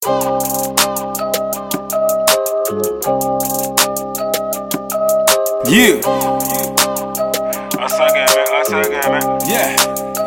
Yeah, Asageme, Asageme. yeah.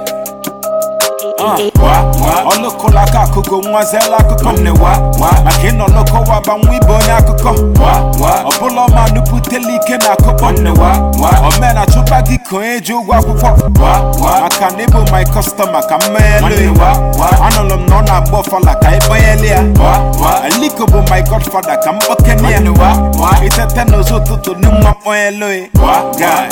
Uh, wa, wa. Ọlụkụla aka akụkọ nwazela akụkọ nne wa wa maka ịnọ n'ụkọ waba nwa ibe onye akụkọ wa wa ọbụla ọma nupụtela ike na akụkọ nne wa wa omena chụba gị ka onye ji ụgwọ akwụkwọ wa wa maka na ịbụ my customer ka mmeghelu wa wa anụrụ m na ọ na-agba ọfala ka ịbanyelu ya wa wa aliko bụ my godfather ka mkpokene ya wa wa itete n'ụzọ ụtụtụ n'mma kpọnyelu wa guy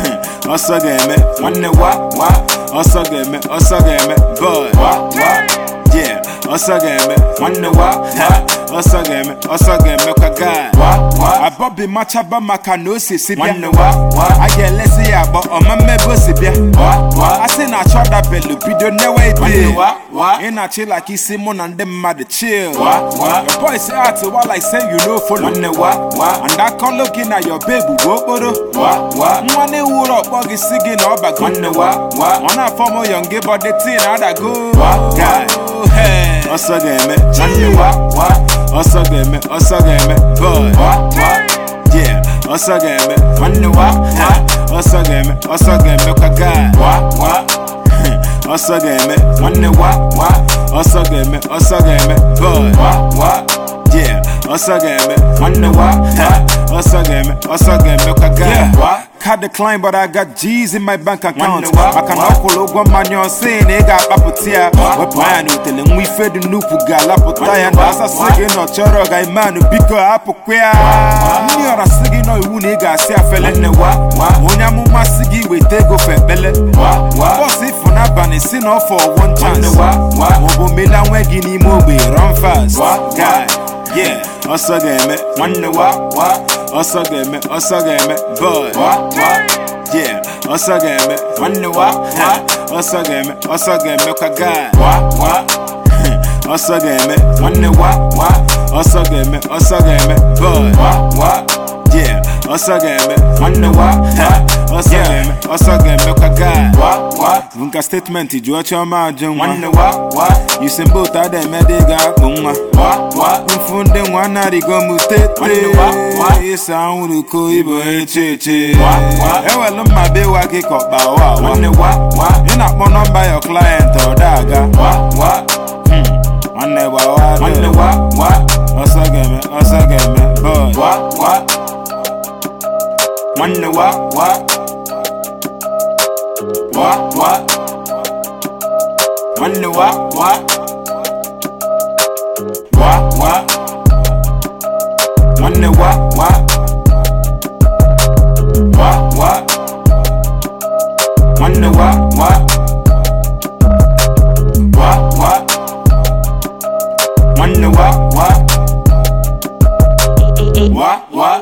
ọsọ ga-eme nwanne wa wa ọsọ ga-eme ọsọ ga-eme boy wa wa yeah ọsọ ga-eme nwanne wa ha ọsọ ga-eme ọsọ ga-eme kwa guy wa wa abọbi machaba maka na o si si bịa nwanne wa wa a ga-elesi ya agbọ ọma mmebe o si bịa wa wa a sị na achọ dabelu bido newe ide wa wa ị na-achị like isi mụ na ndị mmadụ chill wa wa your boys act wa like say you no follow nwanne wa wa and akọlụ gị na your babe bụ okporo wa wa nwa na-ewuru ọkpọ gị si gị na ọbago nwanne wa wa ọ na-afọm yọng gị bọdị tii na adago wa guy hey. ọsọ ga-eme nwanne wa wa ọsọ ga-eme ọsọ ga-eme boy wa wa yeah ọsọ ga-eme nwanne wa ha ọsọ ga-eme ọsọ ga-eme kwa guy wa wa ọsọ ga-eme nwanne wa wa ọsọ ga-eme ọsọ ga-eme boy wa wa yeah ọsọ ga-eme nwanne wa ha ọsọ ga-eme ọsọ ga-eme kwa guy wa Card decline but I got G's in my bank account maka na ọ kwụrụ ụgwọ mmanya ọsị na ị ga-akpapụta ya wepụ anya na utele nwa ife dị nnukwu ga-alapụta ya na asasị gị na ọ chọrọ ga-emanụ biko hapụkwa ya ndị ọra sị gị nọ iwu na ị ga-asị afele nne wa onye amụma sị gị weta ego fe ekpele bọs ifụ n'abalị si na ọfọ one chance maọbụ mela nwe gị n'ime ogbe run fast guy yeah ọsọ ga-eme nwanne wa wa ọsọ ga-eme ọsọ ga-eme boy wa wa yeah ọsọ ga-eme nwanne wa ha ọsọ ga-eme ọsọ ga-eme kwa guy wa wa ọsọ ga-eme nwanne wa wa ọsọ ga-eme ọsọ ga-eme boy wa wa yeah ọsọ ga-eme nwanne wa ha ọsọ ga-eme ọsọ ga-eme kwa guy wa wa nka statement jụọ chiọma ajụ nwa nwanne wa wa yusembe otu ada eme dị ga-akpụ nwa wa wa mfu ndị nwa narịgo m tete ịsa anwụrụ ko ibo eche eche ewelu mma bewa gị ka ọkpa wa nwanne wa wa ị na-akpọ nọmba your client ọ daga wa wa nwanne gbawa nwanne wa wa ọsọ ga-eme ọsọ ga-eme boy wa wa nwanne wa wa wa wa nwanne wa wa wa wa nwanne wa wa wa wa nwanne wa wa wa wa nwanne wa wa wa wa